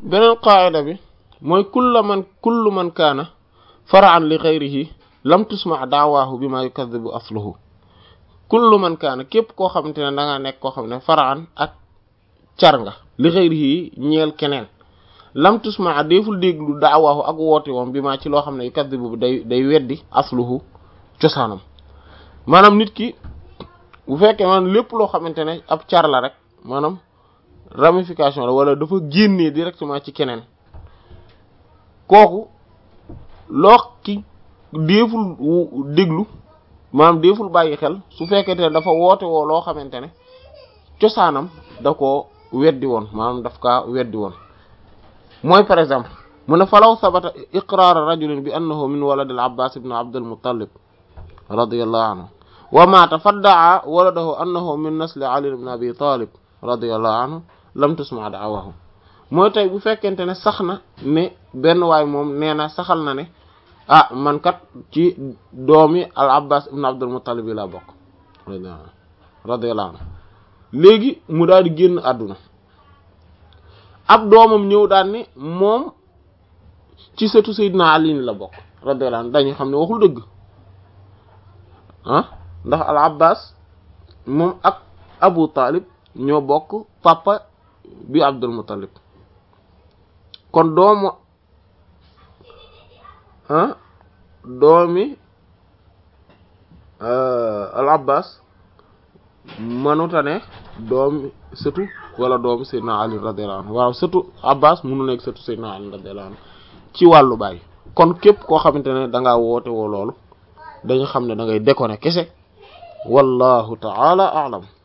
beneen qaayida bi mooy kulla man kullu man kaana faraan li ghayrihi lam tusma daawaahu bima yukadibu asluhu kullu man kaana képp koo xamante ne da ngaa nekk koo xam ne faraan ak car nga li ghayrihi ñeel keneen lam tusma deful déglu daawaahu ak woote woom bi maa ci loo xam ne yukadibu day day weddi asluhu cosaanam maanaam nit ki bu fekkee maanaam lépp loo xamante ne ab car la rek maanaam ramification la wala dafa génnee directement ci keneen kooku loo ki déeful déglu maanaam déeful bàyyi xel su fekkente ne dafa woote woo loo xamante ne cosaanam da ko weddi woon maanaam daf kaa weddi woon mooy par exemple mu ne falaw sabata iqraara rajulin bi annahu min walad al abbas ibn abd al muttalib radiyallahu anhu wa maata faddaa waladahu annahu min nasli ali ibn abi talib radiyallahu anhu lam tusma da'awahu mooy tey bu fekkente ne sax na ne benn waay moom nee na saxal na ne ah man kat ci doomi al abbas ibn abdul muttalib yi laa bokk radiyallahu anhu léegi mu daal di génn àdduna ab doomam ñëw daal ne moom ci sëtu sayyidina ali la bokk radiyallahu anhu dañu xam ne waxul dëgg ah ndax al abbas moom ak abu talib ñoo bokk papa bi abdul muttalib kon doomu ah doomi al abbas mënuta ne doomi sëtu wala doomi sayyidina ali radiyallahu anhu waaw sëtu abbas mënu nekk sëtu sayyidina ali radiyallahu anhu ci wàllu baay kon képp koo xamante ne da ngaa woote woo loolu dañu xam ne da ngay déconner kese wallahu ta'ala a'lam